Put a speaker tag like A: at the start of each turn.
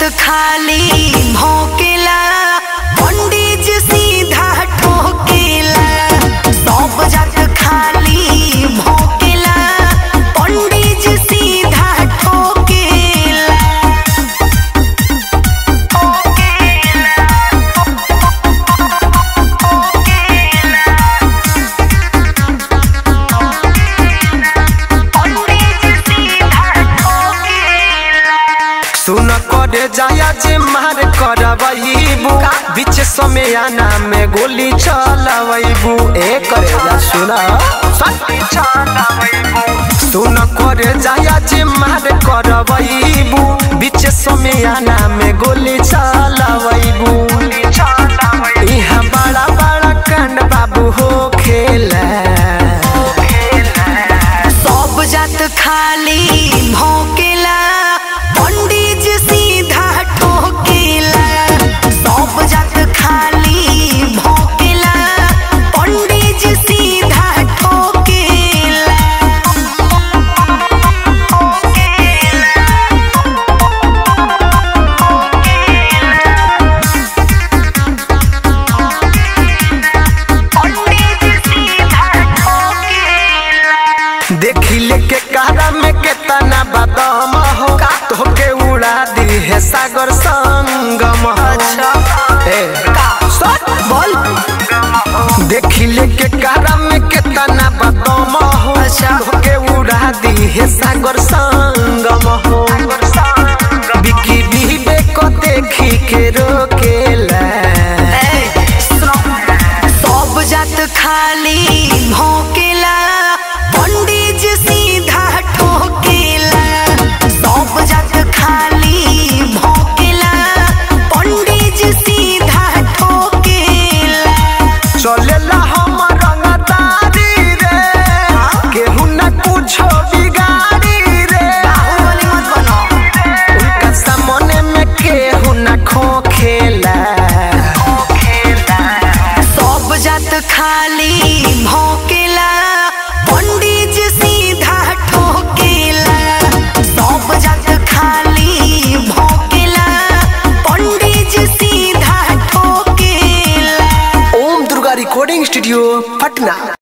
A: खाली भौकेला पंडित जी सीधा ठोकेला सब जात खाली भौकेला पंडित जी सीधा ठोकेला
B: सुन करे जाया जे मार करबईबू बीच समयाना में गोली चलबईबू ए करे जा सुना सुन करे जाया जे मार करबईबू बीच समयाना में गोली चलबईबू इहाँ बड़ा बड़ा कांड बाबू हो खेला
A: सब जात खाली भौकेला पंडित जी सीधा ठोकेला सब जात खाली भौकेला पंडित जी सीधा ठोकेला
B: देखी लेके कारा में केतना बदम हो तोके उड़ा दी है सागर संगम अच्छा ए बोल देखी लेके कारा में केतना बदम हो
A: अच्छा।
B: तोके उड़ा दी है सागर संगम हो बिकी बीबे को देखी के रोकेला
A: सब जात खाली भौकेला पंडित जी सीधा ठोकेला सब जात खाली भौकेला पंडित जी सीधा ठोकेला
B: चलेला हम रंगदारी रे केहू न कुछो बिगाड़ी रे
A: बाहुबली मत बनो
B: उनका सामने में केहू न खोखेला
A: सब जात खाली भौकेला पंडित जी सीधा ठोकेला सब जात खाली भौकेला पंडित जी सीधा ठोकेला
B: ओम दुर्गा रिकॉर्डिंग स्टूडियो पटना